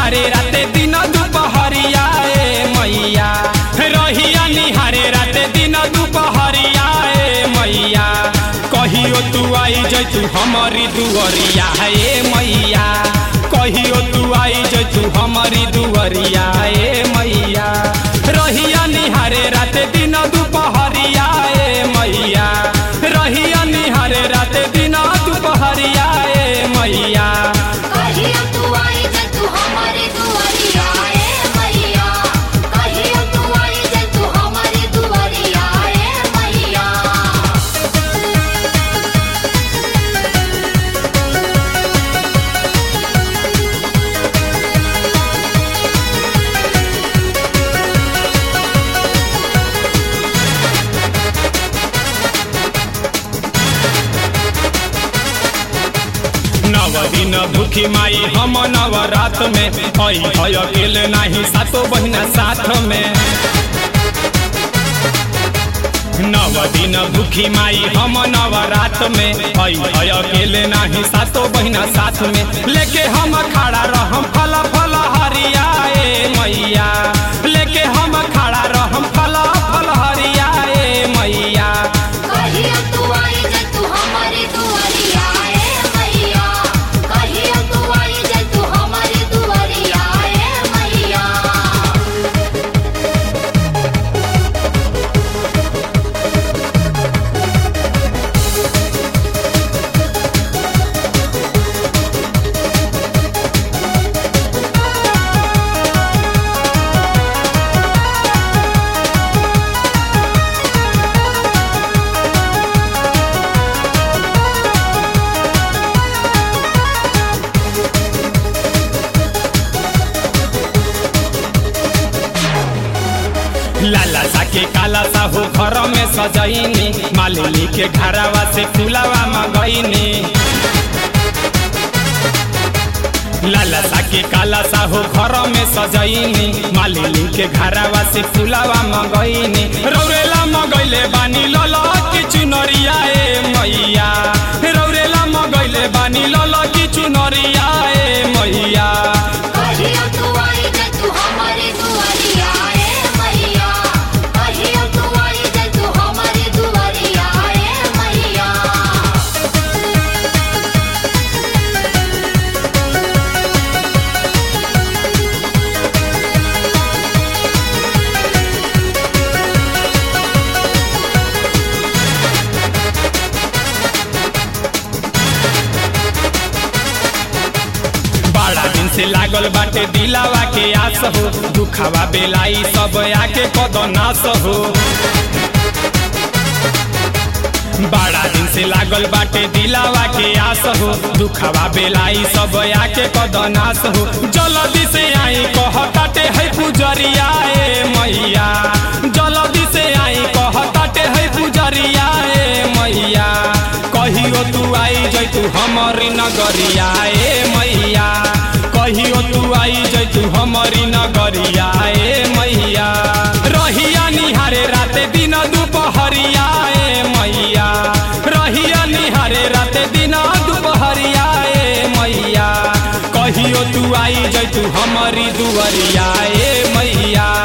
निहारे राते दिन दुपहरिया ए मैया रहिया निहारे राते दिन दुपहरिया ए मैया कहियो तू आई जैतू हमारी दुअरिया ए मैया कहियो तू आई जैतू हमारी दुअरिया ए मैया रहिया निहारे राते दिन दुपहरिया ए मैया रहिया निहारे राते दिन दुपहरिया ए मैया कहियो तू आई जे तू हमारी दुआरिया ए मैया कहियो तू आई जे तू हमारी दुआरिया ए मैया नव दिन भूखी माई हम नवरात में आई है अकेले नाही सातो बहिना साथ में नव दिन भूखी माई हम नवरात में आई है अकेले नाही सातो बहिना साथ में लेके हम खड़ा रहम फल फल हरिया ए मैया लेके हम खड़ा रहम फल फल हरिया ए मैया कहियो तू आई जे तू हमारी दुआरिया ए मैया कहियो तू आई जे तू हमारी दुआरिया ए मैया लाला सा के काला सा हो घर में सजैनी मालिनी के घरवा से फुलावा मंगैनी लाला सा के काला सा हो घर में सजैनी मालिनी के घरवा से फुलावा मंगैनी रौरेला मंगैले बानी लल की चुनरिया ए मैया रौरेला मंगैले बानी लल की चुनरिया ए मैया कहियो तू आई जे तू हमारी दुआरिया ए मैया कहियो तू आई जे तू हमारी दुआरिया ए मैया बड़ा दिन से लागल बाटे दिलावा के आस हो दुखावा बेलाई सब आके कदनास हो बड़ा दिन से लागल बाटे दिलावा के आस हो दुखावा बेलाई सब आके कदनास हो जल्दी से आई कहताटे है पुजरिया ए मैया जल्दी से आई कहताटे है पुजरिया ए मैया कहियो तू आई जैतू हमारी नगरिया ए मैया कहियो तू आई जैतू हमारी नगरिया ए मैया रहिया निहारे राते दिन दुपहरिया ए मैया रहिया निहारे राते दिन दुपहरिया ए मैया कहियो तू आई जैतू हमारी दुआरिया ए मैया